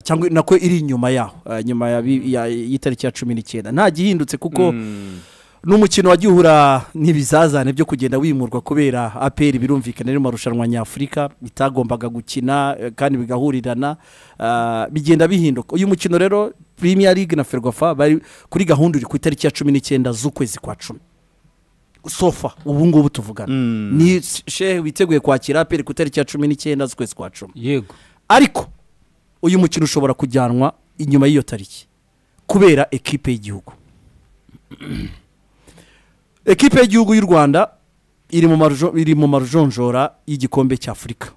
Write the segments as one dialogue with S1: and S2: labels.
S1: cyangwa nako iri inyuma yaho ah, nyuma ya bi- ya- y'itariki ya cumi n'icyenda nta gihindutse kuko n'umukino wagiye uhura n'ibizazane byo kugenda wimurwa kubera aperi birumvikana rero mu marushanwa nyafurika bitagombaga gukina eh, kandi bigahurirana ah, bigenda bihinduka uyu mukino rero Premier League na ferwafa bari kuri gahunda uri ku itariki ya cumi n'icyenda z'ukwezi kwa cumi sofa ubu ngubu tuvugana ni shehe witeguye kwakira aperi ku itariki ya cumi n'icyenda z'ukwezi kwa cumi
S2: yego
S1: ariko uyu mukino ushobora kujyanwa inyuma y'iyo tariki kubera ekipe y'igihugu ekipe y'igihugu y'u rwanda iri mu marujo- iri mu majonjora y'igikombe cy'afurika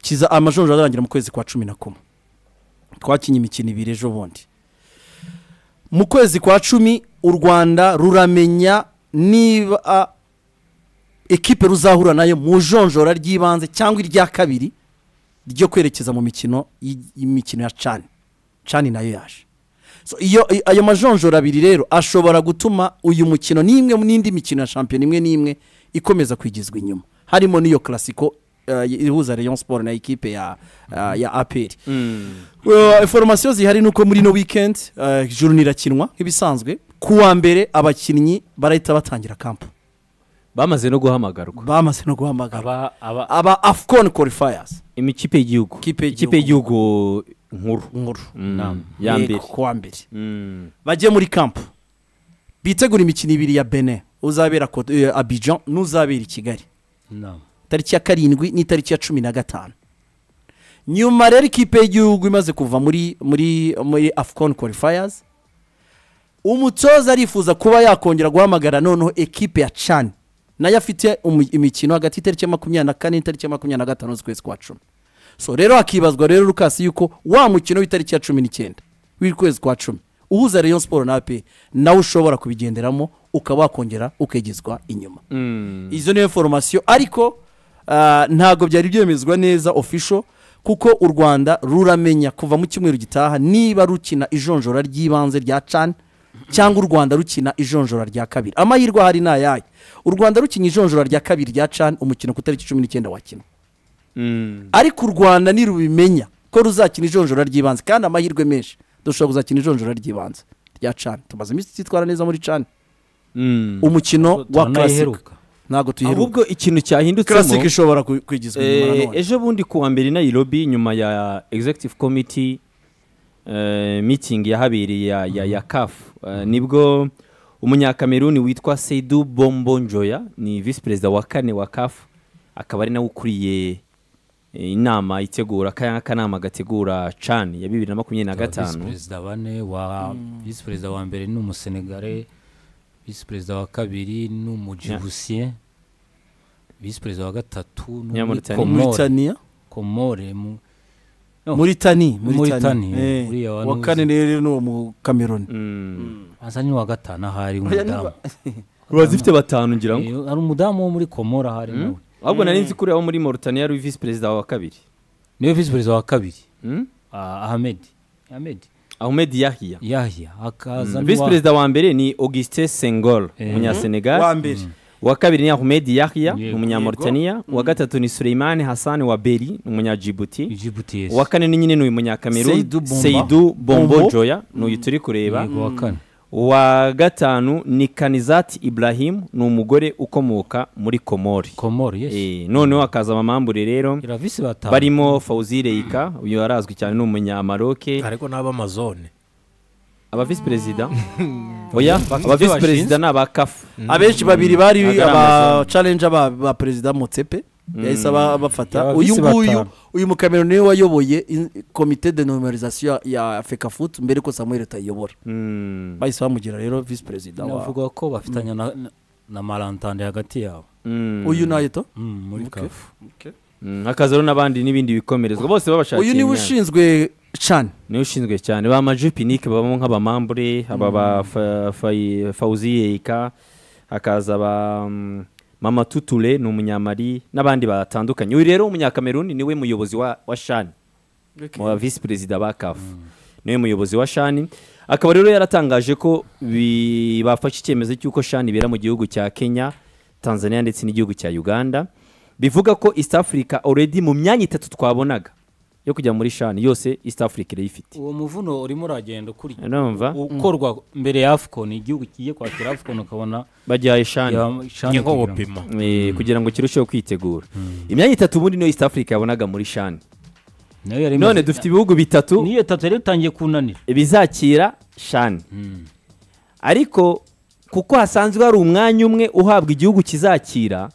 S1: kiza amajonjora azarangira mu kwezi kwa cumi na kumwe twakinye imikino ibiri ejo bundi mu kwezi kwa cumi u rwanda ruramenya niba ekipe ruzahura nayo mu jonjora ry'ibanze cyangwa irya kabiri ryo kwerekeza mu mikino y'i- y'imikino ya cani cani nayo yaje So, iyo i- ayo majonjora abiri rero ashobora gutuma uyu mukino n'imwe mu n'indi mikino ya shampiyona imwe n'imwe ikomeza kwigizwa inyuma harimo n'iyo karasiko ihuza rayon siporo na ekipe ya ah, ya aperi Well, foromasiyo zihari nuko muri ino wikendi eh, ijuru rirakinwa nk'ibisanzwe ku wa mbere abakinnyi barahita batangira kampu
S2: bamaze no guhamagarwa
S1: bamaze no guhamagara
S2: aba aba
S1: aba afcon qualifiers
S2: imikipe y'igihugu
S1: Ikipe y'igihugu.
S2: ikipe y'igihugu nkuru
S1: nkuru
S2: Mm, ya
S1: Yego,
S2: mbere
S1: ku wa mbere
S2: Mm.
S1: bajye muri kampu bitegure imikino ibiri ya bene uzabera Cote- eh, abidjan n'uzabera i kigali tariki ya karindwi n'itariki ya cumi na gatanu nyuma rero ikipe y'igihugu imaze kuva muri muri muri afcon qualifiers umutoza arifuza kuba yakongera guhamagara noneho ekipe ya cani nayo afite umu- imikino hagati y'itariki ya makumyabiri na kane n'itariki ya makumyabiri na gatanu z'ukwezi kwa cumi so rero hakibazwa rero rukasi yuko wa mukino w'itariki ya cumi n'icyenda w'ukwezi kwa cumi uhuza rayon siporo na ape nawe ushobora kubigenderamo ukaba wakongera ukegezwa inyuma
S2: Mm.
S1: izo niyo foromasiyo ariko ah, ntabwo byari byemezwa neza ofisho kuko u rwanda ruramenya kuva mu cyumweru gitaha niba rukina ijonjora ry'ibanze rya cani cyangwa u rwanda rukina ijonjora rya kabiri amahirwe ahari ni ayahe u rwanda rukina ijonjora rya kabiri rya cani umukino ku itariki cumi n'icyenda wakinwa
S2: Mm.
S1: ariko u rwanda ntirubimenya ko ruzakina ijonjora ry'ibanze kandi amahirwe menshi dushobora kuzakina ijonjora ry'ibanze rya cani tumaze iminsi tutitwara neza muri cani
S2: Mm.
S1: umukino wa karasika
S3: turanayiheruka
S1: ntabwo tuyiheruka
S2: ahubwo ikintu cyahindutsemo
S1: karasike ishobora ku- kwigizwa inyuma na
S2: Eh,
S1: none
S2: ejo bundi ku wa mbere i nairobi nyuma ya executive committee eh, meeting yahabereye ya, ya, ya caf eh, nibwo umunyakameruni witwa seidu bombo njoya ni visi perezida wa kane wa caf akaba ari nawe ukuriye eh, inama itegura kaya akanama gategura can ya bibiri na makumyabiri na
S3: Visi
S2: gatanu
S3: perezida bane wa visi perezida wa mbere ni umusenegare visi perezida wa kabiri ni umujibusiye visi perezida wa gatatu ni
S2: Nyamuritani.
S3: umukomore
S1: muritaniya
S3: komore mu No.
S1: muritani
S3: Muritani, uriya wa
S1: wa
S3: Nuzi.
S1: kane rero ni uwo mu kameroni
S2: Mm.
S3: asa ni uwa gatanu ahari
S1: Oya, ni
S3: umudamu
S2: ruba zifite batanu ngira ngo
S3: Eh, hari umudamu wo muri komora ahari nawe
S2: ahubwo nari nzi kuri abo muri mauritania ari visi perezida wa kabiri
S3: niwe visi perezida wa kabiri
S2: Mm?
S3: ah, ahmed ahmed
S2: ahmed yahiya
S3: yahya hakaza
S2: visi perezida wa mbere ni augustin sengol
S3: Eh.
S1: wa
S2: umunyasenegal
S1: mbere
S2: uwa kabiri ni ahmed yahya
S3: Yego.
S2: umunyamauritania uwa gatatu ni suleiman hassan wa beri umunyajibuti
S3: ijibutiyesi
S2: uwa kane ni nyine ni umunyakamerun
S1: Seydou Bomba.
S2: seidu bombo
S1: Bombo.
S2: joya ni uyu turi kureba
S3: wa kane
S2: uwa gatanu ni kanizati ibrahim ni umugore ukomoka muri komori
S3: komore yes
S2: Eh, noneho hakaza amamambure rero
S3: ira visi batanu
S2: barimo fawzi reika uyu arazwi cyane ni umunyamaroke
S4: ariko n'abamazone
S2: aba visi perezida oya aba
S3: ibyo
S2: visi perezida ni aba kafu
S1: abenshi babiri bari
S2: Agaramaza.
S1: aba challenge ba ba perezida motsepe yahise aba- abafata
S2: Yaba
S1: uyu
S2: visi
S1: nguyu
S2: batanu.
S1: uyu mukameroni niwe wayoboye in- komite de nominalizasiyo ya feka futu mbere ko samuel utayiyobora
S2: Mm.
S1: bahise bamugira rero visi perezida wa
S3: navuga ko bafitanye na, na, na marantande hagati yabo
S2: Mm.
S1: uyu nayo to
S3: mm, muri
S1: Okay.
S3: kafu
S2: Mm, hakazaho n'abandi n'ibindi bikomerezwa bose babashakiye
S1: uyu niwe
S2: imyanya.
S1: ushinzwe cani
S2: niwe ushinzwe cyane ba majupinike babamo nk'abamambure aba ba Fa- Fa- fawuzi yeka hakaza ba mm, mama tuture ni umunyamari n'abandi batandukanye uyu rero umunyakameruni niwe muyobozi wa, wa shani wa visi perezida ba kafu niwe muyobozi wa shani akaba rero yaratangaje ko bi- bafashe icyemezo cy'uko shani ibera mu gihugu cya kenya tanzania ndetse n'igihugu cya uganda bivuga ko east africa already mu myanya itatu twabonaga yo kujya muri shani yose east africa irayifite
S3: uwo muvuno urimo uragenda ukurikira
S2: urumva
S3: ukorwa mbere ya afcon igihugu kigiye kwakira afcon ukabona
S2: bagihaye shani
S4: ni nko
S3: yashani
S4: gupima
S2: Eh, kugira ngo kirusheho kwitegura imyanya itatu muri niyo east africa yabonaga muri shani none dufite ibihugu bitatu
S3: niyo tatu yari itangiye kunanira
S2: bizakira shani ariko kuko hasanzwe hari umwanya umwe uhabwa igihugu kizakira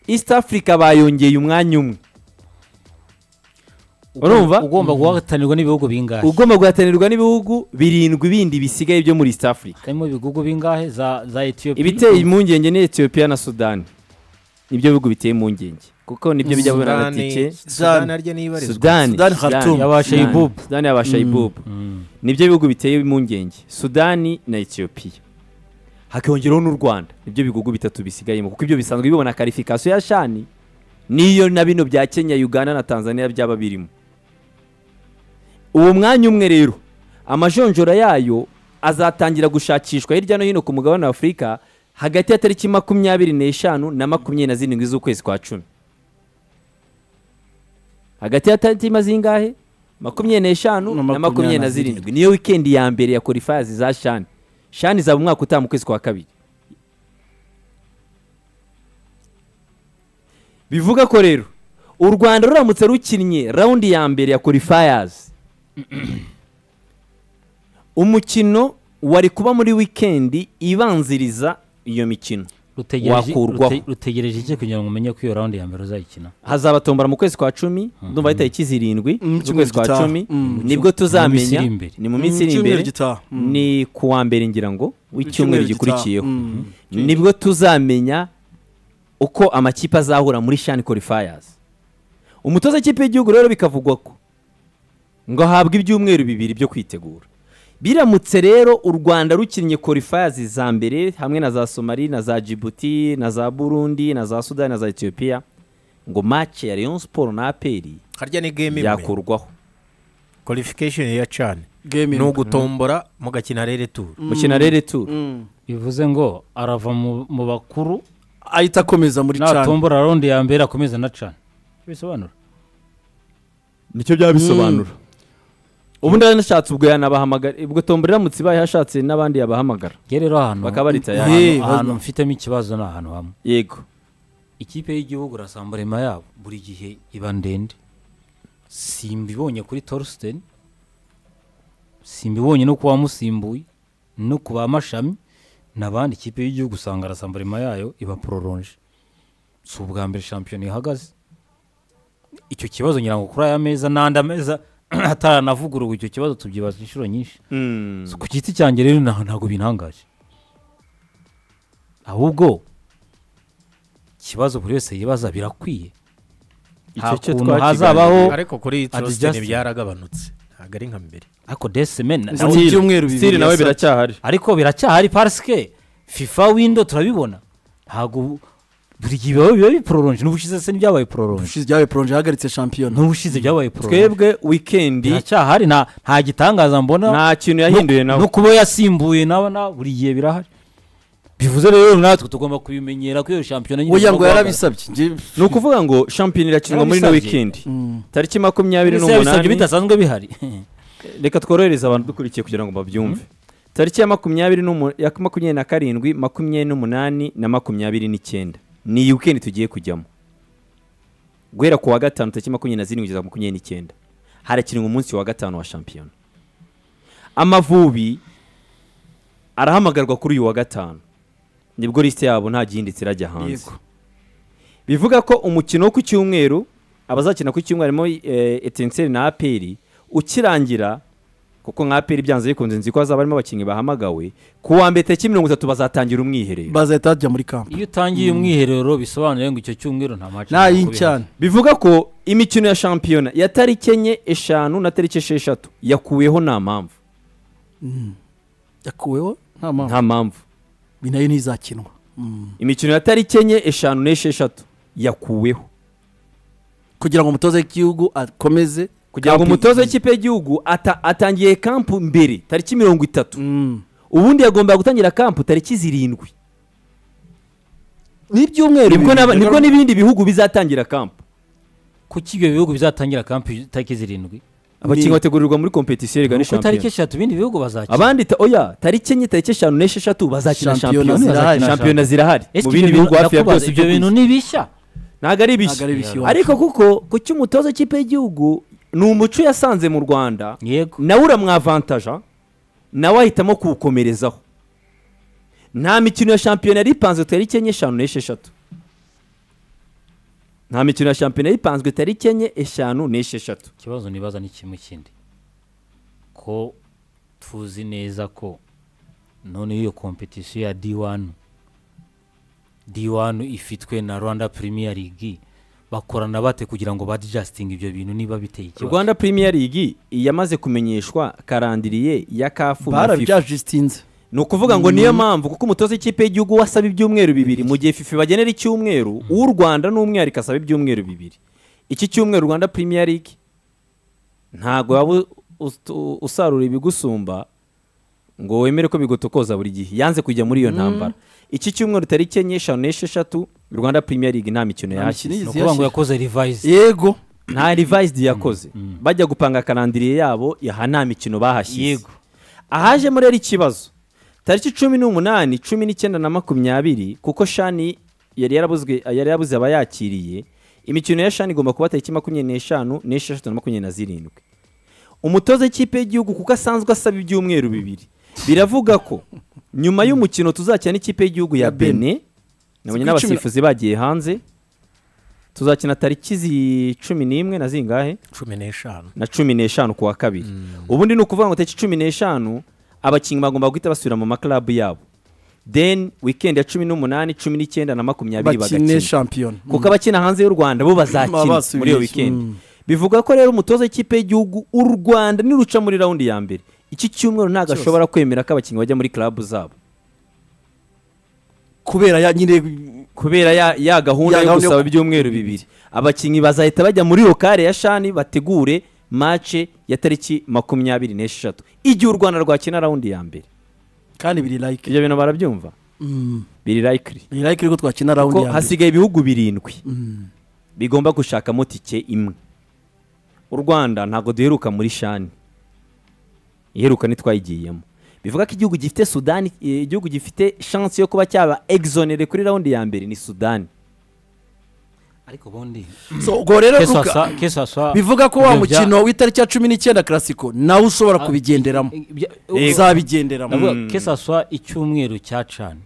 S2: east africa bayongeye umwanya umwe Urumva?
S3: ugomba guhatanirwa n'ibihugu bingahe
S2: ugomba guhatanirwa n'ibihugu birindwi bindi bisigaye byo muri east africa
S3: harimo ibihugu bingahe za za etiyopiya
S2: ibiteye impungenge ni etiyopiya na sudani nibyo bihugu biteye impungenge kuko nibyo bijya bibona na tike
S4: sudani arya nibarizwa
S2: sudani
S1: Sudani, Khartoum.
S3: Yaba Shaiboub.
S2: sudani yabashayibubu nibyo bihugu biteye impungenge sudani na etiyopiya hakiyongeraho n'u rwanda nibyo bihugu bitatu bisigayemo kuko ibyo bisanzwe bibona karifikasiyo ya shani niyo na bino bya kenya uganda na tanzania byaba birimo uwo mwanya umwe rero amajonjora yayo azatangira gushakishwa hirya no hino ku mugabane wa afurika hagati ya tariki makumyabiri n'eshanu na makumyabiri na zirindwi z'ukwezi kwa cumi hagati ya tariki mazingahe makumyabiri n'eshanu na makumyabiri na zirindwi niyo wikendi ya mbere ya korifayazi za shani shani izaba umwaka utaha mu kwezi kwa kabiri bivuga ko rero u rwanda ruramutse rukinnye rawundi ya mbere ya korifayazi umukino wari kuba muri wikendi ibanziriza iyo mikino
S3: rutegereje
S2: wakurwaho.
S3: rute- rutegereje iki kugira ngo umenye ko iyo rawundi ya mbere uzayikina
S2: hazaba tombora mu kwezi kwa cumi ndumva ari tariki zirindwi
S1: Mm,
S2: z'ukwezi kwa
S1: gitaha.
S2: cumi
S1: Mm.
S2: nibwo tuzamenya
S3: iri imbere.
S2: ni mu minsi iri
S1: Icyumweru
S2: imbere
S1: gitaha. Mm.
S2: ni ku wa mbere ngira ngo w'icyumweru
S1: Icyumweru gitaha.
S2: gikurikiyeho
S1: Mm.
S2: nibwo tuzamenya uko amakipe azahura muri shani korifayazi umutoza w'ikipe y'igihugu rero bikavugwa ko ngo ahabwe ibyumweru bibiri byo kwitegura biramutse rero u rwanda rukinnye korifayazi za mbere hamwe na za somali na za djibouti na za burundi na za sudani na za etiyopiya ngo mace ya rayon siporo na aperi
S4: harya ni game imwe
S2: yakurwaho
S4: qualification ya chan
S1: Game
S4: ni
S1: imwe.
S4: ugutombora mugakina rere tour
S2: mukina rere turu
S1: Mm.
S3: bivuze ngo arava mu- mu bakuru
S1: ahita akomeza muri cyane
S3: natumbura rawundi ya mbere akomeza na cana bisobanura
S2: nicyo byaba bisobanura ubundi yanashatse ubwo yanabahamagara ubwo tombora iramutse ibaye hashatse n'abandi yabahamagara
S3: nge rero ahantu
S2: bakaba baritaye
S3: ahantu-
S1: Hey,
S3: ahantu
S1: baza-
S3: mfitemo ikibazo ni ahantu hamwe
S2: yego
S3: ikipe y'igihugu irasamburema yabo buri gihe iba ndende simbibonye kuri torusiteni simbibonye no ku bamusimbuye no ku bamashami n'abandi ikipe y'igihugu usanga arasamburema yayo iba pororonje si ubwa mbere shampiyona ihagaze icyo kibazo ngira ngo kuri aya meza n'andi ameza ataravuguruwe icyo kibazo tubyibaza inshuro nyinshi So, ku giti cyanjye rero nta- ntabwo bintangaje ahubwo ikibazo buri wese yibaza birakwiye
S2: Icyo
S3: Nta
S2: cyo
S3: kuntu
S2: twakiganiriye.
S3: hazabaho
S4: ariko kuri trustin
S3: Adjusting.
S4: byaragabanutse ntabwo ari nka mbere
S3: ariko desemeni
S1: Nzi- Still- ibyumweru bibiri
S2: Still nawe
S1: yasabye.
S2: biracyahari
S3: ariko biracyahari parisike fifa windo turabibona ntabwo buri gihe biba biba bipororonje n'ubushize se ntibyabaye pororonje
S1: ushize byabaye poronje yahagaritse shampiyona
S3: n'ubushize byabaye pororonje
S2: twebwe wikendi
S3: biracyahari nta nta gitangaza mbona
S2: nta kintu yahinduye
S3: No-
S2: nawe
S3: no kuba yasimbuye nawe na buri gihe birahari bivuze rero natwe tugomba kubimenyera ko iyo shampiyona nyine
S1: oya ngo
S3: igomba
S1: yarabisabye Njye-
S2: ni ukuvuga ngo shampiyona irakinwa muri ino
S3: Yarabisabye.
S2: wikendi
S1: Mm.
S2: tariki makumyabiri
S3: guhagarara. Ese yabisabye
S2: n'umunani
S3: bidasanzwe bihari
S2: reka tworohereze abantu dukurikiye kugira ngo babyumve tariki ya makumyabiri n'umu- ya makumyabiri na karindwi makumyabiri n'umunani na makumyabiri n'icyenda ni iyi wikendi tugiye kujyamo guhera ku wa gatanu tariki makumyabiri na zirindwi kugeza ku makumyabiri n'icyenda harakinwa umunsi wa gatanu wa shampiyona amavubi arahamagarwa kuri uyu wa gatanu nibwo lisite yabo nta gihinditse irajya hanze
S1: Yego.
S2: bivuga ko umukino wo ku cyumweru abazakina ku cyumweru harimo eh, etenseri na aperi ukirangira kuko nka aperi byanze bikunze nzi ko hazaba harimo abakinnyi bahamagawe ku wa mbere tariki mirongo itatu bazatangira umwiherero
S1: bazahita bajya muri kampu
S3: iyo utangiye umwiherero bisobanuye ngo icyo cyumweru nta maci
S1: nta y'icyane
S2: bivuga ko imikino ya shampiyona ya tariki enye eshanu na tariki esheshatu yakuweho nta mpamvu
S1: yakuweho nta mpamvu
S2: nta mpamvu
S1: Iyi nayo ntizakinwa Mm.
S2: imikino ya tariki enye eshanu n'esheshatu yakuweho
S1: kugira ngo umutoza w'igihugu akomeze
S2: kugira ngo
S1: kampu-
S2: umutoza w'ikipe y'igihugu ata- atangiye kampu mbere tariki mirongo itatu
S1: Mm.
S2: ubundi yagombaga gutangira kampu tariki zirindwi
S1: n'ibyumweru
S2: nibwo
S1: bibiri.
S2: n'aba- nibwo n'ibindi bihugu bizatangira kampu
S3: kuki ibyo bihugu bizatangira kampi tariki zirindwi
S2: abakinnyi bategurirwa muri kompetisiyo
S3: ni
S2: rigana
S3: uko tariki
S2: shampiyona
S3: eshatu ibindi bihugu bazakina
S2: abandi ta- oya tariki enye tariki eshanu n'esheshatu bazakina
S1: Shampiyona
S2: shampiyona
S1: zirahari.
S2: shampiyona zirahari
S3: Ese
S2: mu
S3: ibyo
S2: bindi
S3: bintu-
S2: bihugu hafi ya
S3: ndakubaza,
S2: byose
S3: ibyo bintu ni bishya
S2: ntabwo ari
S1: ntabwo
S2: bishya
S1: ari bishya iwacu.
S2: ariko kuko ku cy'umutoza w'ikipe y'igihugu ni umuco yasanze mu rwanda
S3: yego
S2: nawe uramwavantaja nawe ahitamo kuwukomerezaho nta mikino ya shampiyona yari ipanzwe tariki enye eshanu n'esheshatu nta mikino ya shampiyona yari ipanzwe tariki enye eshanu n'esheshatu
S3: ikibazo nibaza ni kimwe kindi ko tuzi neza ko noneho iyo kompetisiyo ya D1 D1 ifitwe na Rwanda Premier League bakorana bate kugira ngo badjusting ibyo bintu niba biteye ikibazo
S2: rwanda premier league yamaze kumenyeshwa karandiriye ya kafu na fifa
S1: barabyajisitinze
S2: ni ukuvuga ngo niyo mpamvu kuko umutoza w'ikipe y'igihugu we asaba ibyumweru bibiri mu gihe fifi bagenera icyumweru uw'u rwanda n'umwihariko asaba ibyumweru bibiri iki cyumweru rwanda premier league ntabwo waba u- ustu- usarura ibigusumba ngo wemere ko bigotokoza buri gihe yanze kujya muri iyo ntambara iki cyumweru tariki enye eshanu n'esheshatu rwanda premier league nta mikino
S1: Nta mikino
S2: yahashyize
S1: izi
S3: ni ukuvuga ngo
S1: yashize.
S3: yakoze revise
S1: yego
S2: nta revized yakoze bajya gupanga karandiriye yabo aha nta mikino bahashyize
S3: Yego.
S2: ahaje muri ari ikibazo tariki cumi n'umunani cumi n'icyenda na makumyabiri kuko shani yari yarabuzwe yari yarabuze abayakiriye imikino ya shani igomba kuba tariki makumyabiri n'eshanu n'esheshatu na makumyabiri na zirindwi umutoza w'ikipe y'igihugu kuko asanzwe asaba ibyumweru bibiri biravuga ko nyuma y'umukino tuzakina n'ikipe y'igihugu ya
S1: Ya Benin.
S2: bene nabonye
S1: Ku icumi na-
S2: n'abasifuzi bagiye hanze tuzakina tariki zi cumi n'imwe na zingahe
S4: cumi n'eshanu
S2: na cumi n'eshanu ku wa kabiri ubundi ni ukuvuga ngo tariki cumi n'eshanu abakinnyi bagomba guhita basubira mu makarabu yabo then weekend ya cumi n'umunani cumi n'icyenda na makumyabiri
S1: bakine
S2: bagakina
S1: shampiyona
S2: kuko abakina hanze y'u rwanda bo bazakina
S1: Basubiye.
S2: muri iyo weekend
S1: Mm.
S2: bivuga ko rero umutoza w'ikipe y'igihugu u rwanda niruca muri rawundi ya mbere iki cyumweru ntabwo ashobora kwemera ko abakinnyi bajya muri club zabo
S1: kubera ya nyine
S2: kubera ya, ya gahunda
S1: Ya
S2: yo
S1: gahunda yo-
S2: gusaba ibyumweru bibiri abakinnyi bazahita bajya muri iyo kare ya shani bategure mace ya tariki makumyabiri n'esheshatu igihe u rwanda rwakina rawundi ya mbere
S1: kandi biri like
S2: ibyo bintu barabyumva
S1: Mm.
S2: biri likely
S1: biri like rero twakina rawundi
S2: ko
S1: ya mbere
S2: hasigaye ibihugu birindwi
S1: Mm.
S2: bigomba gushakamo tike imwe u rwanda ntabwo duheruka muri shani iheruka ntitwayigiyemo bivuga ko igihugu gifite sudani eh, igihugu gifite shansi yo kuba cyaba exonere kuri rawundi ya mbere ni sudani
S3: ariko ubundi
S1: So, ubwo rero
S3: Kesa
S1: Luka,
S3: sa- kesa sa-
S1: bivuga ko wa
S3: ibyo bya-
S1: mukino w'itariki ya cumi n'icyenda karasiko nawe ushobora kubigenderamo
S3: Ibya-
S1: uzabigenderamo
S3: ndavuga
S2: Mm.
S3: kesaswa icyumweru cya cani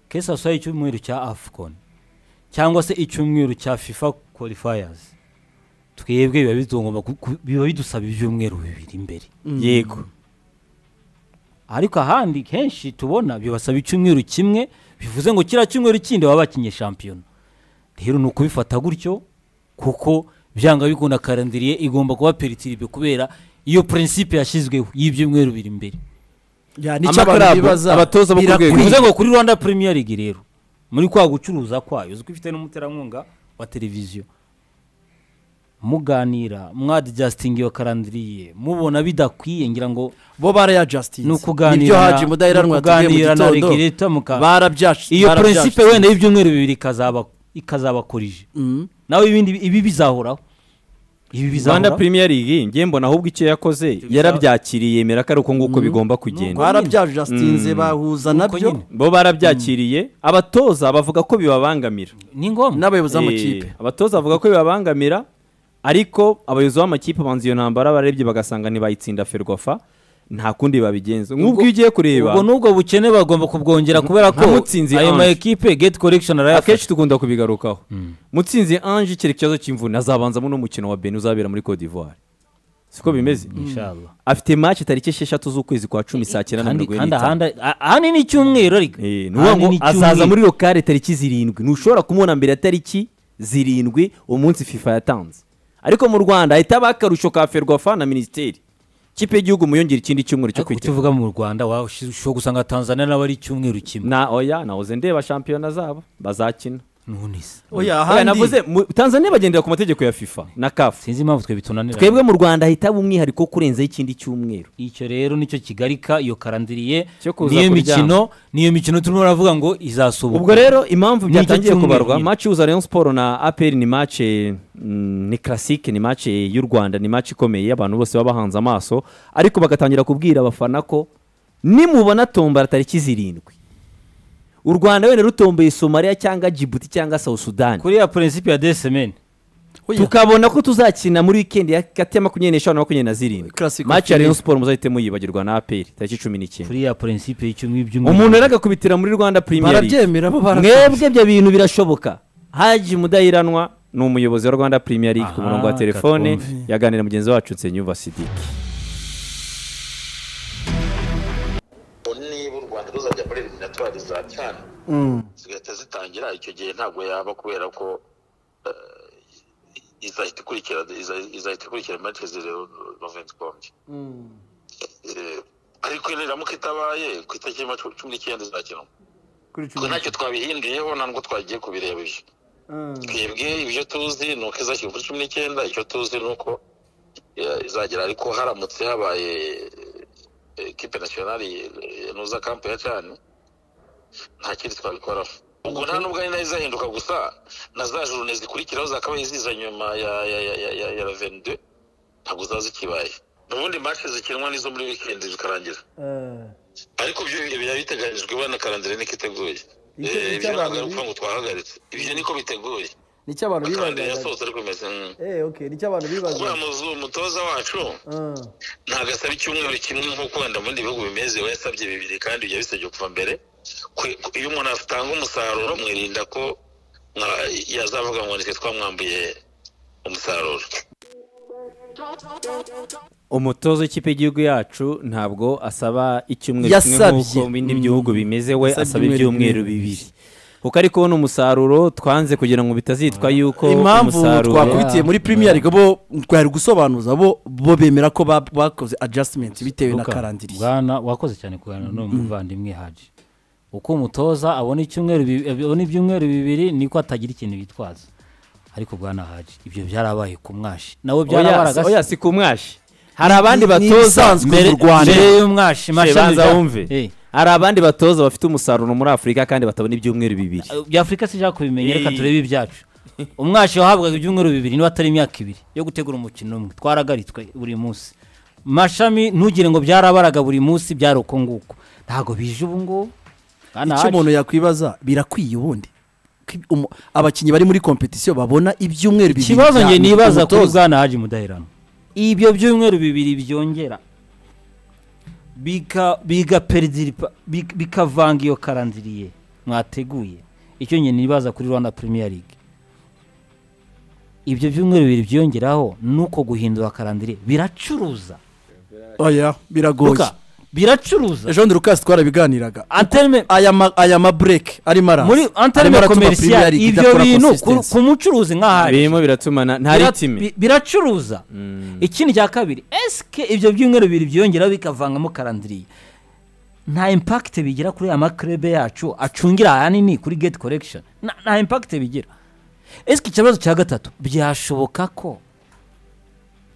S3: kesaswa icyumweru cya afcon cyangwa se icyumweru cya fifa qualifiers twebwe biba bitugomba ku- ku- biba bidusaba ibyumweru bibiri imbere
S2: yego
S3: ariko ahandi henshi tubona bibasaba icyumweru kimwe bivuze ngo kiriya cyumweru kindi baba bakinye shampiyona rero ni ukubifata gutyo kuko byanga bikunda karandiriye igomba kuba peritiribe kubera iyo prinsipe yashyizweho y'ibyumweru biri imbere
S1: Ya, nicyo abantu
S2: Amakarabu,
S1: bibaza
S2: abatoza bo ku rwego.
S1: birakwiye.
S3: bivuze ngo kuri rwanda premier league rero muri kwa gucuruza kwayo uzwi ifite n'umuterankunga wa televiziyo muganira mwadijasitinga iyo karandiriye mubona bidakwiye ngira ngo
S1: bo barayajasitinze
S3: ni ukuganira
S1: nibyo haji mudaheranwa yatubwiye mu
S3: ukuganira na
S1: gitondo
S3: regulator muka-
S1: barabyashyize
S3: iyo prinsipe wenda y'ibyumweru bibiri ikazaba ikazabakorije nawe ibindi ibi bizahoraho ibi
S2: rwanda
S3: bizahoraho
S2: premier league ngiye mbona ahubwo icyo yakoze yarabyakiriye yemera ko ari uko nguko bigomba kugenda
S1: barabyajasinze bahuza nabyo
S3: nyine.
S2: bo barabyakiriye abatoza bavuga ko bibabangamira
S3: ni ngombwa
S1: n'abayobozi
S2: Eh,
S1: b'amakipe
S2: abatoza bavuga ko bibabangamira ariko abayobozi b'amakipe banza iyo ntambara barebye bagasanga ntibayitsinda ferwafa nta kundi babigenza nk'ubwo iyo ugiye kureba
S3: ubwo n'ubwo bukene bagomba kubwongera kubera
S2: Nka
S3: ko
S2: Mutsinzi
S3: ayo ma
S2: Ange.
S3: ekipe gate collection arayafashe
S2: akenshi dukunda kubigarukaho mutsinzi ange icyerekezo ikibazo cy'imvune azabanzamo n'umukino wa beni uzabera muri cote d'ivoire siko bimeze
S3: inshallah
S2: afite match tariki esheshatu z'ukwezi kwa cumi saa cyenda na
S3: kandi
S2: mirongo ine
S3: kandi
S2: n'itanu
S3: ahandi a- ahanini ni icyumweru ariko
S2: Eh, ni ukuvuga ngo
S3: Ahanini
S2: azaza
S3: icyumweru.
S2: muri lokale tariki zirindwi ntushobora kumubona mbere ya tariki zirindwi umunsi fifa yatanze ariko mu rwanda ahita aba akarusho ka ferwafa na minisiteri ikipe y'igihugu muyongera ikindi cyumweru cyo
S3: ariko
S2: kwitegura
S3: tuvuga mu rwanda washobora gusanga tanzania nawe ari icyumweru kimwe
S2: na oya nahoze ndeba shampiyona zabo bazakina
S3: nunise
S1: oya
S2: Oya,
S1: ahandi
S2: navuze mu- tanzania bagendera ku mategeko ya fifa na kafu
S3: sinzi impamvu twe bitunanira
S2: twebwe mu rwanda hitamo umwihariko wo kurenzaho ikindi cyumweru
S3: icyo rero nicyo kigarika iyo karandiriye
S2: Cyo kuza
S3: niyo
S2: kuryama.
S3: mikino niyo mikino turimo baravuga ngo izasohoka
S2: ubwo rero impamvu
S3: Nicyo
S2: byatangiye
S3: cyumweru
S2: kubarwa
S3: nyine.
S2: maci uza rayon siporo na aperi ni maci ni classique ni maci y'u rwanda ni maci ikomeye abantu bose baba bahanze amaso ariko bagatangira kubwira abafana ko nimubona tombora tariki zirindwi u rwanda wenda rutomboye somaliya cyangwa jibuti cyangwa south sudan
S3: kuri ya prinsipe ya desemene
S2: tukabona ko tuzakina muri wikendi hagati ya makumyabiri n'eshanu na makumyabiri na zirindwi
S1: Classic
S2: maci ya rayon
S1: Optimism.
S2: siporo muzahite muyibagirwa na aperi tariki cumi n'icyenda
S3: kuri ya prinsipe y'icyumweru by'umweru
S2: umuntu rero agakubitira muri rwanda premier League.
S1: barabyemera bo barabyemera
S2: mwebwe ibyo bintu birashoboka haji mudahiranwa ni umuyobozi wa rwanda premier league ku
S3: Aha,
S2: murongo wa telefone
S3: katwumve.
S2: yaganira na mugenzi wacu nsenyuva sidiki
S5: niba u rwanda ruzajya muri eliminatwari za cyane zigahita zitangira icyo gihe ntabwo yaba kubera ko eh, izahita ikurikira iza- izahita ikurikira matike zireba noventi kombye ariko niramuka itabaye ku itariki ya macu- cumi n'icyenda izakinwa Ubwo ntacyo twabihinduyeho nta nubwo twagiye kubireba ibyo twebwe ibyo tuzi ni uko izashyirwa kuri cumi n'icyenda icyo tuzi ni uko eh, izagera ariko haramutse habaye eh, ekipe nasiyonari yanuza kampu ya cyane nta kindi twabikoraho ubwo nta nubwo ari nayo izahinduka gusa na za jurune zikurikiraho zakabaye ziza nyuma ya ya ya ya ya ya ravende ntabwo ziba zikibaye ubundi match zikinwa n'izo muri wikendi zikarangira ariko ibyo bihe biba biteganyijwe na karandire niko iteguye
S1: Icyo- icyo
S5: Eh, ibyo ntabwo ari
S1: abantu-
S5: ukuvuga ngo twahagaritse ibyo niko biteguye
S1: nicyo abantu
S5: karandire yasohotse ariko bimeze mm.
S1: nicyo abantu
S5: kubera muzu umutoza wacu ntabwo asaba icyumweru kimwe nk'uko wenda mu bindi bihugu bimeze we yasabye bibiri kandi bijya bisabye kuva mbere Kwe- ku- iyo umuntu atanga umusaruro mwirinda ko mwa- yazavuga ngo nitwe twamwambuye umusaruro
S2: umutozo w'ikipe y'igihugu yacu ntabwo asaba icyumweru kimwe
S1: Yasabye.
S2: nk'uko mu bindi bihugu bimeze we
S1: Yasabye
S2: asaba
S1: ibyumweru
S2: ibyumweru
S1: bibiri.
S2: bibiri kuko ari kubona umusaruro twanze kugira ngo bitazitwa yuko
S1: impamvu
S2: umusaruro
S1: twakubitiye muri premier league bo twari gusobanuza bo bo bemera ko ba- bakoze adjustment bitewe na
S3: Luka,
S1: karandiriye
S3: bwana wakoze cyane kuganira n'uwo muvandimwe haji uko umutoza abona icyumweru bi- abona ibyumweru bibiri niko atagira ikintu bitwaza ariko bwana haji ibyo byarabaye ku mwashi nawe
S2: Oya,
S3: byarabaragase
S2: oya si ku mwashi hari abandi
S1: Ni- ni
S2: batoza
S1: ibisanzwe
S2: mbere
S1: mu Rwanda.
S2: mbere
S3: mbere y'umwashi mashami
S2: banza
S3: bya-
S2: wumve
S3: Eh,
S2: hari abandi batoza bafite umusaruro muri afurika kandi batabona ibyumweru bibiri
S3: bya afurika sijya kubimenya reka
S2: Eh.
S3: turebe ibyacu umwashi wahabwaga ibyumweru bibiri niba atari imyaka ibiri yo gutegura umukino umwe twaragaritswe buri munsi mashami ntugire ngo byarabaraga buri munsi byari uko nguko ntabwo bije ubu ngubu Bwana
S1: icyo
S3: Haji,
S1: umuntu yakwibaza birakwiye ubundi Ko ibi- umu- abakinnyi bari muri kompetisiyo babona ibyumweru bibiri
S3: ikibazo
S1: bya-
S3: njye nibaza kuri
S1: umutoza.
S3: bwana haji mudaherano ibyo byumweru bibiri byongera bika- bigaperidiripa- bik- bikavanga iyo karandiriye mwateguye icyo njye nibaza kuri rwanda premier league ibyo byumweru bibiri byiyongeraho nuko guhindura karandiriye biracuruza
S1: oya biragoye
S3: Luka, biracuruza
S1: ejo bundi rukasi twarabiganiraga
S3: Antelme-
S1: aya ma- aya mabureke arimo araza
S3: muri
S1: Arimo
S3: antareme
S1: aratuma Premier
S3: komerisiyo
S1: League
S3: ibyo
S1: idakora
S3: bintu ku-
S1: consistency.
S3: ku mucuruzi nk'ahari
S2: birimo biratumana nta
S3: Bira-
S2: ritime
S3: bi- biracuruza ikindi cya kabiri esike ibyo byumweru bibiri byongera bikavangamo karandiriye nta impakite bigira kuri aya makurebe yacu acungira ahanini kuri gate korekishoni nta impakite bigira esike ikibazo cya gatatu byashoboka ko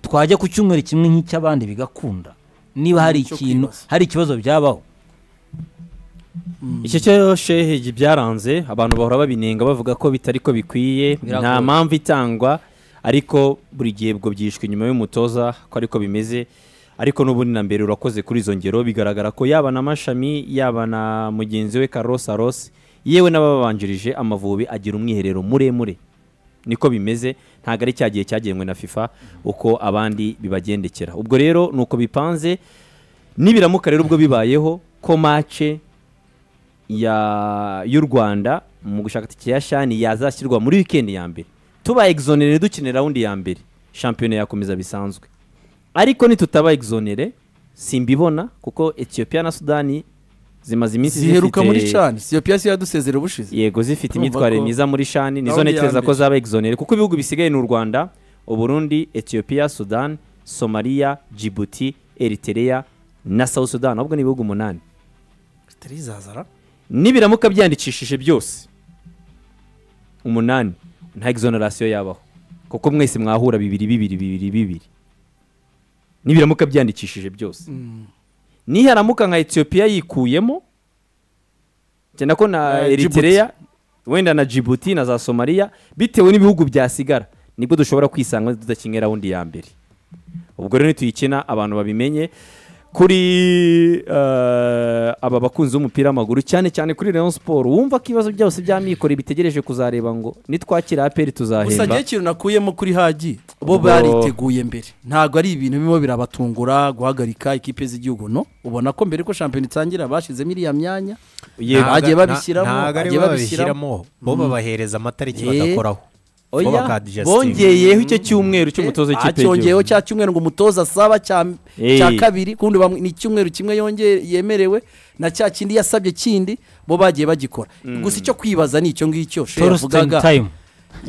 S3: twajya ku cyumweru kimwe nk'icy'abandi bigakunda niba hari
S1: Cyo
S3: ikintu
S1: kwibaza.
S3: hari ikibazo byabaho
S2: icyo cyose byaranze abantu bahora babinenga bavuga ko bitari ko bikwiye
S3: Biragoye.
S2: nta mpamvu itangwa ariko buri gihe bwo byishwe inyuma y'umutoza ko ariko bimeze ariko n'ubundi na mbere urakoze kuri izo ngero bigaragara ko yaba na mashami yaba na mugenzi we Carlos Aros yewe n'ababanjirije amavubi agira umwiherero muremure niko bimeze ntabwo ari cya gihe cyagenwe na FIFA uko abandi bibagendekera ubwo rero ni uko bipanze nibiramuka rero ubwo bibayeho ko mace ya- y'u rwanda mu gushaka itike ya shani yazashyirwa muri wikendi ya mbere tuba exonere dukine rawundi ya mbere shampiyona yakomeza bisanzwe ariko nitutaba exonere simbibona kuko etiyopiya na sudani zimaze iminsi
S1: ziheruka
S2: zifite-
S1: muri cani siyopiyasi yadusezera ubushize
S2: yego zifite
S1: Urumva
S2: imyitwarire
S1: ko-
S2: myiza muri shani nizo
S1: Rawundi ya
S2: ntekereza ko
S1: mbere.
S2: zaba exonere kuko ibihugu bisigaye ni u rwanda uburundi etiyopiya sudani somaliya jibuti eritereya na south sudan ahubwo ni ibihugu umunani nibiramuka byandikishije byose umunani nta exoneration yabaho kuko mwese mwahura bibiri bibiri bibiri bibiri nibiramuka byandikishije byose niharamuka nka etiyopiya yikuyemo cyane ko na
S1: Eh,
S2: eritereya wenda na jibuti na za somaliya bitewe n'ibihugu byasigara nibwo dushobora kwisanga tudakinye rawundi ya mbere ubwo rero nituyikina abantu babimenye kuri eh, aba bakunzi b'umupira w'amaguru cyane cyane kuri leon siporo wumva ko ibibazo byose by'amikoro bitegereje kuzareba ngo nitwakira aperi
S1: gusa
S2: tuzahemba
S1: ngewe ikintu nakuyemo kuri hagi bo
S2: Ubwo-
S1: bariteguye mbere ntabwo ari ibintu birimo birabatungura guhagarika ikipe z'igihugu no ubona ko mbere ko shampiyona itangira bashyizemo iriya myanya
S2: yego
S1: bagiye babishyiramo,
S4: ntabwo ari
S1: bagiye
S4: babishyiramo bo babahereza amatariki
S1: Eh.
S4: bagakoraho bo
S2: oya
S4: bakadigestinga.
S2: bongeyeho icyo cyumweru cy'umutoza w'ikipe
S1: cyongeyeho
S2: y'igihugu
S1: cya cyumweru ngo umutoza asaba cya
S2: Eh.
S1: cya kabiri kundi bamwe- ni icyumweru kimwe yongeye yemerewe na cya kindi yasabye kindi bo bagiye bagikora gusa icyo kwibaza ni icyo ngicyo Sheya
S3: torositani
S1: yavugaga.
S3: tayimu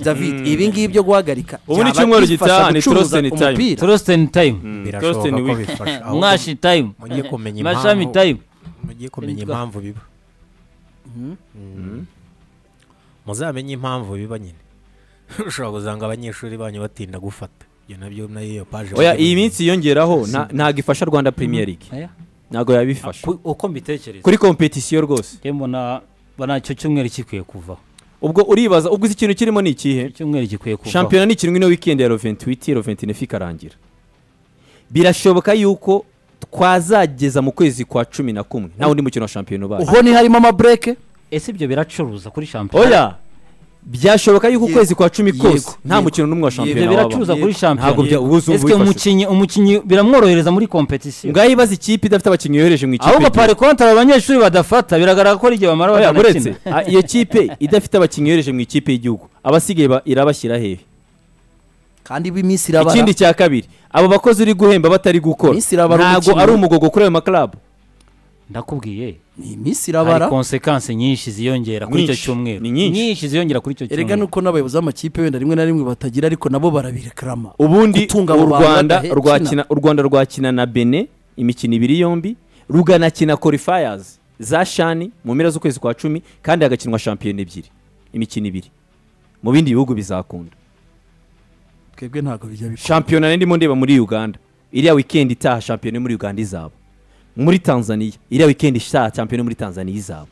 S1: david ibi ngibi byo guhagarika
S2: Ubu ni
S1: byaba
S2: icyumweru
S1: bifasha
S2: gitaha, ni
S1: gucuruza
S2: Torsten Time.
S1: umupira.
S3: torositani tayimu
S4: birashoboka
S2: Justin
S4: ko
S2: Wick.
S4: bifasha ahubwo
S3: mwashi tayimu
S4: mujye kumenya
S3: mashami
S4: impamvu
S3: tayimu
S4: mujye kumenya
S1: Nitwa-
S4: impamvu biba Mhm. muzamenye impamvu biba nyine ushobora gusanga abanyeshuri banyu batinda gufata ibyo nabyo nayo iyo paje
S2: oya
S4: bajya
S2: iyi
S4: mu-
S2: minsi yongeraho nta- ntabwo ifasha rwanda premier league
S3: Aya.
S2: ntabwo yabifasha
S3: Ku- uko mbitekereza
S2: kuri kompetisiyo rwose
S3: njye mbona banacyo cyumweru gikwiye kuvaho
S2: ubwo uribaza ubwo iki kintu kirimo ni ikihe
S3: icyumweru gikwiye kuvaho
S2: shampiyona ni ikintu ino wikendi ya roventiwiti roventinefu ikarangira birashoboka yuko twazageza mu kwezi kwa cumi na kumwe nta wundi mukino wa shampiyona ubaye
S1: uho ni harimo amabureke
S3: ese ibyo biracuruza kuri shampiyona
S2: oya byashoboka yuko
S1: Yego,
S2: ukwezi kwa cumi kose
S1: yego,
S2: nta
S1: yego.
S2: mukino n'umwe wa
S1: Yego,
S3: ibyo
S2: shampiyona
S3: biracuruza
S2: waba
S1: Yego.
S3: kuri
S2: ntabwo
S3: shampiyona
S2: bya- ubuzima
S3: ese
S2: bwifashe.
S3: umukinnyi umukinnyi biramworohereza muri kompetisiyo
S2: ngaho ibaza ikipe idafite abakinnyi yohereje mu ikipe
S3: ahubwo
S2: y'igihugu.
S3: pari kontara abanyeshuri badafata biragaragara ko ari igihe bamara
S2: Oya, uretse
S3: batanakina
S2: ah, iyo kipe idafite abakinnyi yohereje mu ikipe y'igihugu abasigaye ba- irabashyira hehe
S1: kandi b'iminsi irabara
S2: ikindi cya kabiri abo bakozi uri guhemba batari gukora
S1: Minsi irabara
S2: ntabwo
S1: umukino.
S2: ari umugogo kuri ayo makarabu
S3: ndakubwiye
S1: ni iminsi
S3: hari
S1: irabara
S3: konsekansi nyinshi ziyongera kuri icyo
S2: Nyinshi,
S3: cyumweru
S2: ni nyinshi.
S3: ziyongera kuri icyo
S1: erega
S3: cyumweru
S1: nuko n'abayobozi b'amakipe wenda rimwe na rimwe batagira ariko nabo barabirekarama
S2: ubundi
S1: Gutunga
S2: u
S1: abo bantu
S2: rwanda
S1: badahe-
S2: rwakina u rwanda rwakina na bene imikino ibiri yombi ruganakina korifayazi za shani mu mpera z'ukwezi kwa cumi kandi hagakinwa shampiyona ebyiri imikino ibiri mu bindi bihugu bizakunda
S1: twebwe ntabwo bijya bikora
S2: shampiyona nari ndimo ndeba muri uganda iriya wikendi itaha shampiyona yo muri uganda izaba muri tanzania iriya wikendi itaha shampiyona yo muri tanzania izaba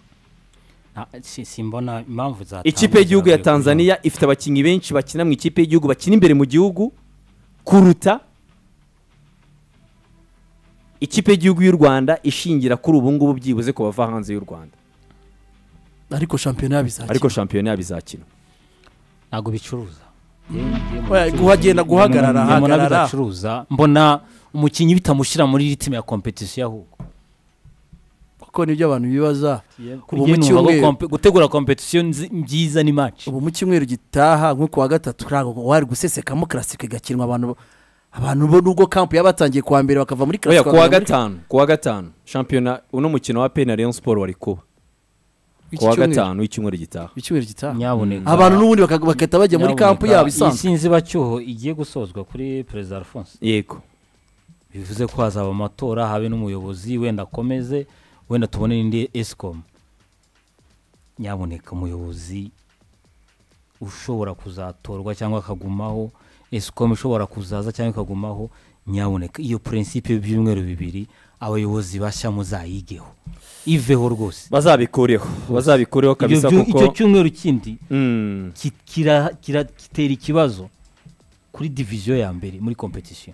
S3: Na- si- simbona impamvu zatanga
S2: ikipe y'igihugu ya
S3: zagakwiye kuvaho.
S2: tanzania ifite abakinnyi benshi bakina mu ikipe y'igihugu bakina imbere mu gihugu kuruta ikipe y'igihugu y'u rwanda ishingira kuri ubu ngubu byibuze ku bava hanze y'u rwanda
S1: ariko shampiyona yabizakina
S2: ariko shampiyona yabo izakina
S3: ntabwo bicuruza
S1: Oya, guhagenda guhagarara
S3: Njye mbona
S1: hagarara
S3: bidacuruza mbona umukinnyi bitamushyira muri ritime ya kompetisiyo ahubwo
S1: kuko nibyo abantu bibaza
S3: Kuri
S1: ubu
S3: njye
S1: mu
S3: numva ko
S1: cyumweru
S3: kompe- gutegura kompetisiyo nzi- byiza ni maci
S1: ubu mu cyumweru gitaha nko ku wa gatatu ntabwo wari gusesekamo karasike igakinwa abantu abantu bo nubwo kampu yaba batangiye kuwa mbere bakava muri
S2: oya
S1: karasike
S2: ku wa gatanu ku wa gatanu shampiyona uno mukino wa peni na leon siporo wari kuba ku wa gatanu w'icyumweru gitaha
S1: icyumweru gitaha
S3: nyabuneka
S1: abantu n'ubundi baka- bagahita bajya muri
S3: Nyabuneka,
S1: kampu yabo
S3: iyi
S1: isanzwe
S3: sinzi bacyuho igiye gusozwa kuri perezida alphonse
S2: yego
S3: bivuze ko hazaba amatora habe n'umuyobozi wenda akomeze wenda tubone n'indi esikomu nyabuneka umuyobozi ushobora kuzatorwa cyangwa akagumaho esikomu ishobora kuzaza cyangwa ikagumaho nyabuneka iyo purensipe y'ibyumweru bibiri abayobozi bashya muzayigeho iveho rwose
S2: bazabikureho bazabikureho
S3: Ibyo
S2: kabisa
S3: byu- icyo
S2: kuko
S3: cyumweru kindi
S2: Mm.
S3: ki- kira- kira- kitera ikibazo kuri diviziyo ya mbere muri kompetisiyo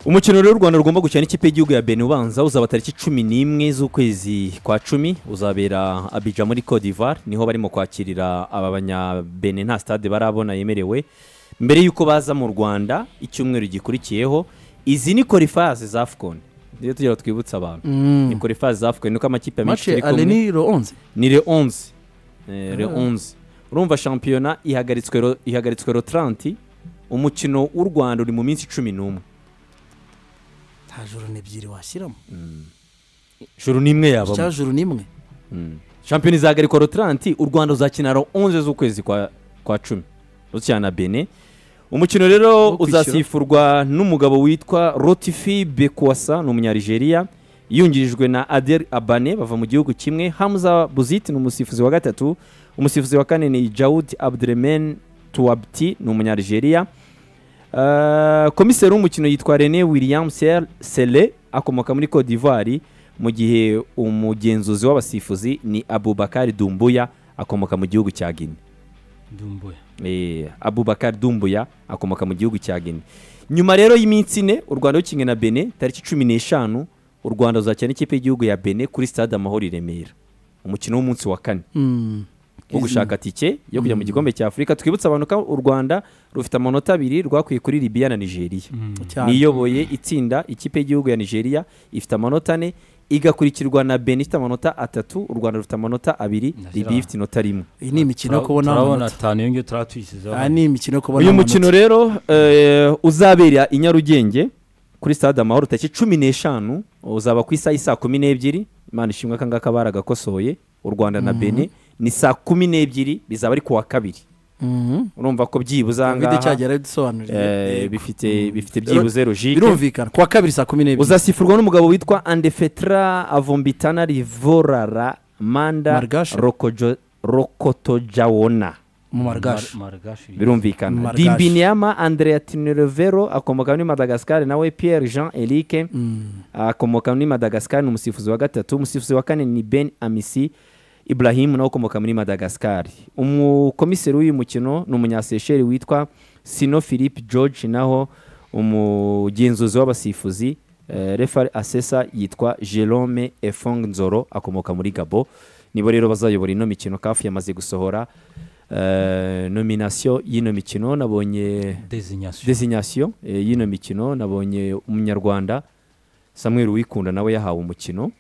S2: umukino rero u rwanda rugomba gukina n'ikipe y'igihugu ya beni ubanza uzaba tariki cumi n'imwe z'ukwezi kwa cumi uzabera abija muri cote d'ivoire niho barimo kwakirira aba bene nta stade barabona yemerewe mbere y'uko baza mu rwanda icyumweru gikurikiyeho izi ni korifaze za afcon rero tugira twibutse abantu ni korifaze za afcon nuko amakipe menshi
S1: mace
S2: turi kumwe
S1: aleniro onze
S2: ni le 11 Eh, le 11 urumva shampiyona ihagaritswe ro- ihagaritswe ro 30 umukino w'u rwanda uri mu minsi cumi n'umwe
S1: nta joro n'ebyiri washyiramo
S2: juru n'imwe
S1: cya
S2: yabamo
S1: joro n'imwe
S2: Mm. shampiyona izahagarikwa ro 30 u rwanda uzakina ro 11 z'ukwezi kwa kwa cumi uzakina na bene umukino rero
S1: Wo kwishyura.
S2: uzasifurwa n'umugabo witwa rotifi bekuwasa ni umunyarigeria yungirijwe na adel abane bava mu gihugu kimwe hamza buziti ni umusifuzi wa gatatu umusifuzi wa kane ni jawud abdurmen tuwabti ni umunyarigeria Uh, komiseri w'umukino yitwa rene william Ser- sele akomoka muri cote d'ivoire mu gihe umugenzuzi w'abasifuzi ni abubakari dumbuya akomoka mu gihugu cya guinea
S3: ndumbuye
S2: Eh, abubakar dumbuya akomoka mu gihugu cya guinea nyuma rero y'iminsi ine u rwanda rukinga na bene tariki cumi n'eshanu u rwanda ruzakina n'ikipe y'igihugu ya bene kuri stade amahoro i remera umukino w'umunsi wa kane wo gushaka tike yo kujya mu gikombe cya afurika twibutse abantu ko u rwanda rufite amanota abiri rwakwiye kuri libiya na nigeria niyoboye itsinda ikipe y'igihugu ya nigeria ifite amanota ane igakurikirwa na beni ifite amanota atatu u rwanda rufite amanota abiri
S3: Ndashyira.
S2: libiya ifite inota rimwe
S1: iyi ni imikino yo kubona
S3: turabona
S1: amanota
S3: atanu iyo ngiyo turaba tuyishyizeho
S1: aha ni imikino yo kubona
S2: uyu
S1: amanota.
S2: mukino rero eh, uzabera i nyarugenge kuri stade amahoro tariki cumi n'eshanu uzaba ku isaha y'i saa kumi n'ebyiri imana ishimwe akangaka baragakosoye u rwanda na bene ni saa kumi n'ebyiri bizaba ari kuwa kabiri
S1: Mhm.
S2: urumva ko byibuze aha
S1: Covid
S2: ngaha
S1: cyagera dusobanurire
S2: eh,
S1: Yego.
S2: bifite bifite
S1: Ro-
S2: byibuze rojike
S1: birumvikana kuwa kabiri saa kumi n'ebyiri
S2: uzasifurwa n'umugabo witwa andefetra avombitana rivorara manda
S1: Margashe.
S2: Rokojo- rokotojawona
S1: mu margashi
S3: marigashi
S2: birumvikana
S1: Margash.
S2: dimbiniama andrea tinerevero akomoka muri madagascar nawe pierre jean eric akomoka muri madagascar ni umusifuzi wa gatatu umusifuzi wa kane ni ben amisi ibrahim nawe ukomoka muri madagascar umukomiseri w'uyu mukino ni umunyasesheri witwa sino philippe george naho umugenzuzi w'abasifuzi eh, refari asesa yitwa jerome efong nzoro akomoka muri gabo nibo rero bazayobora ino mikino kafu yamaze gusohora eh, nominasiyo y'ino mikino nabonye
S3: dezinyasiyo
S2: desinyasiyo eh, y'ino mikino nabonye umunyarwanda samuel wikunda nawe yahawe umukino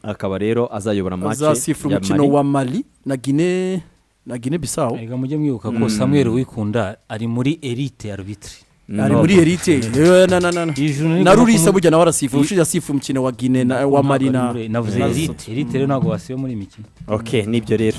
S2: akaba rero azayobora match
S1: uzasifura
S2: ya
S1: umukino
S2: Mali.
S1: wa mali na gine na gine bisawu
S3: reka mujye mwibuka ko samuel wikunda ari muri erite arbitire
S2: No.
S1: ari muri erite Eh, na- na- na- na.
S3: Ijuru ni
S1: na
S3: ngombwa
S1: rurisa
S3: kumu-
S1: burya nawe arasifura ushize asifu umukino wa gine na- wa mali na
S3: navuze
S1: na-
S3: erite erite rero ntabwo basiba muri iyi mikino
S2: ok nibyo rero